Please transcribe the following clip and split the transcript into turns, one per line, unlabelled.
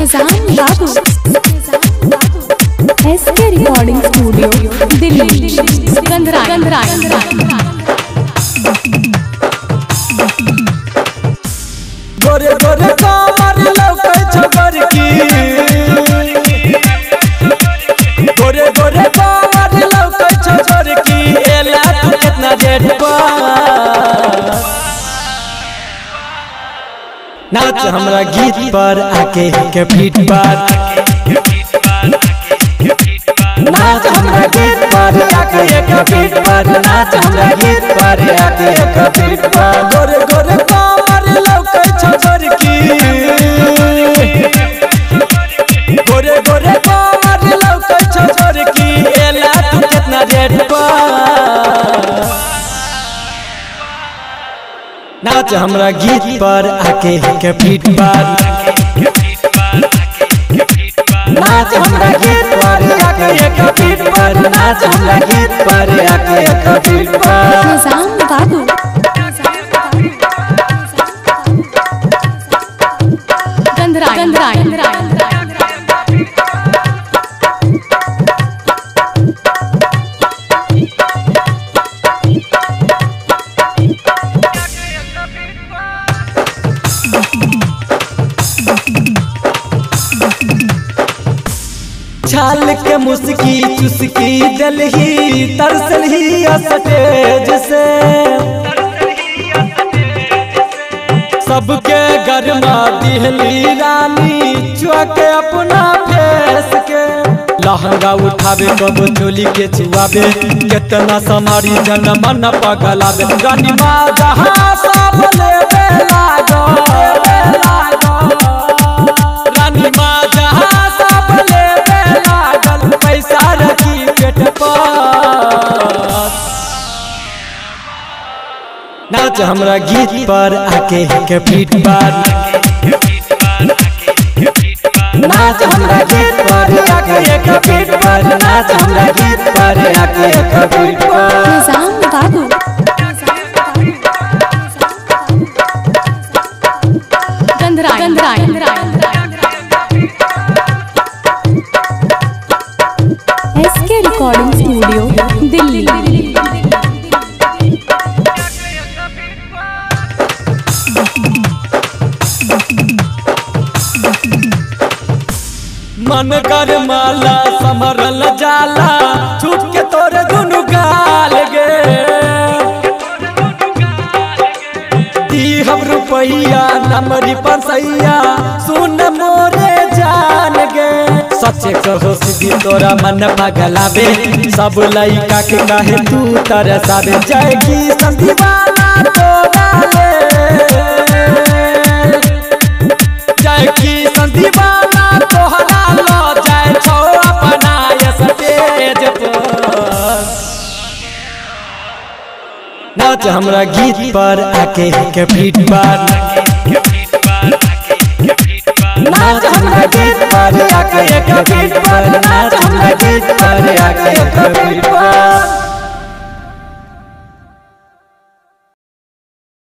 Faizan Babu S K recording studio Delhi गंधरा गंधरा
गोरे गोरे कमर लौकै छबर की गोरे गोरे कमर लौकै छबर की एला तू कितना रेट पर नाच हमरा गीत पर आके के फीट पर नाच हमरा गीत पर आके एक फीट पर नाच हमरा गीत पर आके एक फीट पर गोरे गोरे कमर लौकै छबर की गोरे गोरे कमर लौकै छबर की एला तू कितना रेट पर नाच हमरा गीत पर आके के फीट पर नाच हमरा गीत पर आके एक फीट पर नाच हमरा गीत पर आके एक फीट पर
फैजान बाबू गंधरा गंधरा
छाल के मुस्की चुस्की दलही तरसल ही स्टेज से सबके गरमा दिहली रानी चुके अपना फेस के लहंगा उठावे कब चोली के छुआवे कितना समारी जन मन पगलावे गनिमा जहाँ सब लेवे लागो रानी माँ जहाँ सब लेवे लागल पैसा रखी पेट पर नाच हमरा गीत पर आके के फीट पर नाच हमरा गीत पर आके एक फीट पर नाच हमरा गीत पर आके एक फीट पर
फैजान बाबू गंधरा गंधरा S K recording studio Delhi
मन कर माला समरल जाला छूट के तोरे दुनु गाल गे दी हम रुपैया नमरी परसैया सुन मोरे जान गे सच्चे कहो सीधी तोरा मन पगलावे सब लइका के काहे तू तरसावे जय की संदीवाना तोरा ले जय की संदीवाना तोहरा लो जाय छो अपना ये स्टेज पर नाच हमरा गीत पर आके के फीट पर नाच हमरा गीत पर आके एक फीट पर नाच हमरा गीत पर आके एक फीट पर